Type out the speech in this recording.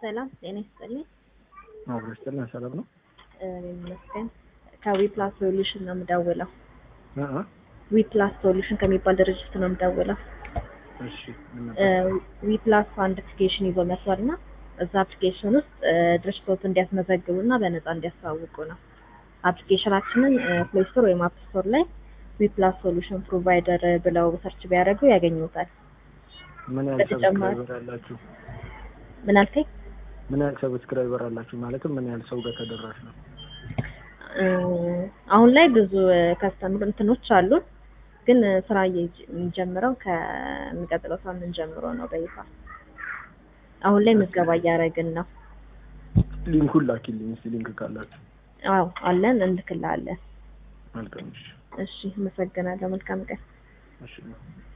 ሰላም ጤና ይስጥልኝ። አብሮ ይስጥልን። ሰላም ነው? እኔ ይመስገን። ከዊፕላስ ሶሉሽን ነው የምደውለው። እ እ ዊፕላስ ሶሉሽን ከሚባል ድርጅት ነው የምደውለው። እሺ ምን ነበር? ዊፕላስ አንድ አፕሊኬሽን ይዞ መጥቷል እና እዛ አፕሊኬሽን ውስጥ ድርጅቶት እንዲያስመዘግቡ እና በነፃ እንዲያስተዋውቁ ነው። አፕሊኬሽናችንን ፕሌይ ስቶር ወይም አፕ ስቶር ላይ ዊፕላስ ሶሉሽን ፕሮቫይደር ብለው ሰርች ቢያደርጉ ያገኙታል። ምን ያህል በተጨማሪ- ሰብስክራይበር አላችሁ? ምን አልከኝ? ምን ያህል ሰብስክራይበር አላችሁ? ማለትም ምን ያህል ሰው ጋር ተደራሽ ነው? እ አሁን ላይ ብዙ ከስተምር እንትኖች አሉን፣ ግን ስራ እየ- የሚጀምረው ከሚቀጥለው ሳምንት ጀምሮ ነው በይፋ። አሁን ላይ ምዝገባ እያደረግን ነው። ሊንኩን ላኪልኝ እስኪ ሊንክ ካላችሁ። አዎ አለን፣ እንልክልሃለን። መልካም እሺ። እሺ፣ አመሰግናለሁ። መልካም ቀን። እሺ